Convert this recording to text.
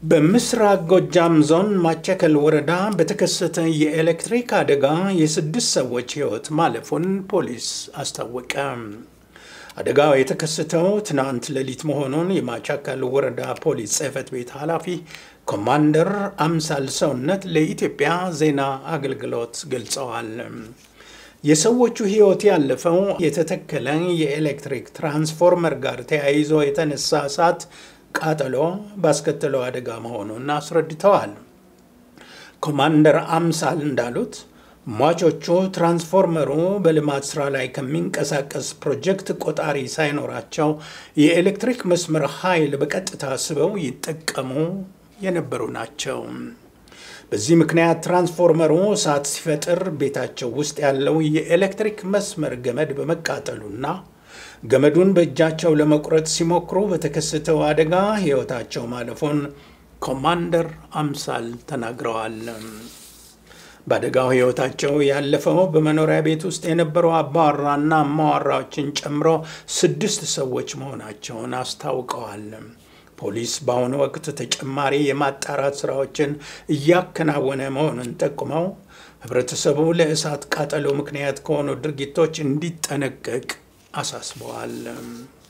በምስራቅ ጎጃም ዞን ማቸከል ወረዳ በተከሰተ የኤሌክትሪክ አደጋ የስድስት ሰዎች ሕይወት ማለፉን ፖሊስ አስታወቀ። አደጋው የተከሰተው ትናንት ሌሊት መሆኑን የማቻከል ወረዳ ፖሊስ ጽሕፈት ቤት ኃላፊ ኮማንደር አምሳል ሰውነት ለኢትዮጵያ ዜና አገልግሎት ገልጸዋል። የሰዎቹ ሕይወት ያለፈው የተተከለ የኤሌክትሪክ ትራንስፎርመር ጋር ተያይዞ የተነሳ እሳት ቃጠሎ ባስከተለው አደጋ መሆኑን አስረድተዋል። ኮማንደር አምሳል እንዳሉት ሟቾቹ ትራንስፎርመሩ በልማት ስራ ላይ ከሚንቀሳቀስ ፕሮጀክት ቆጣሪ ሳይኖራቸው የኤሌክትሪክ መስመር ኃይል በቀጥታ ስበው ይጠቀሙ የነበሩ ናቸው። በዚህ ምክንያት ትራንስፎርመሩ እሳት ሲፈጥር ቤታቸው ውስጥ ያለው የኤሌክትሪክ መስመር ገመድ በመቃጠሉና ገመዱን በእጃቸው ለመቁረጥ ሲሞክሩ በተከሰተው አደጋ ሕይወታቸው ማለፉን ኮማንደር አምሳል ተናግረዋል። በአደጋው ሕይወታቸው ያለፈው በመኖሪያ ቤት ውስጥ የነበሩ አባወራና እማዋራዎችን ጨምሮ ስድስት ሰዎች መሆናቸውን አስታውቀዋል። ፖሊስ በአሁኑ ወቅት ተጨማሪ የማጣራት ስራዎችን እያከናወነ መሆኑን ጠቁመው ሕብረተሰቡ ለእሳት ቃጠሎ ምክንያት ከሆኑ ድርጊቶች እንዲጠነቀቅ አሳስበዋል።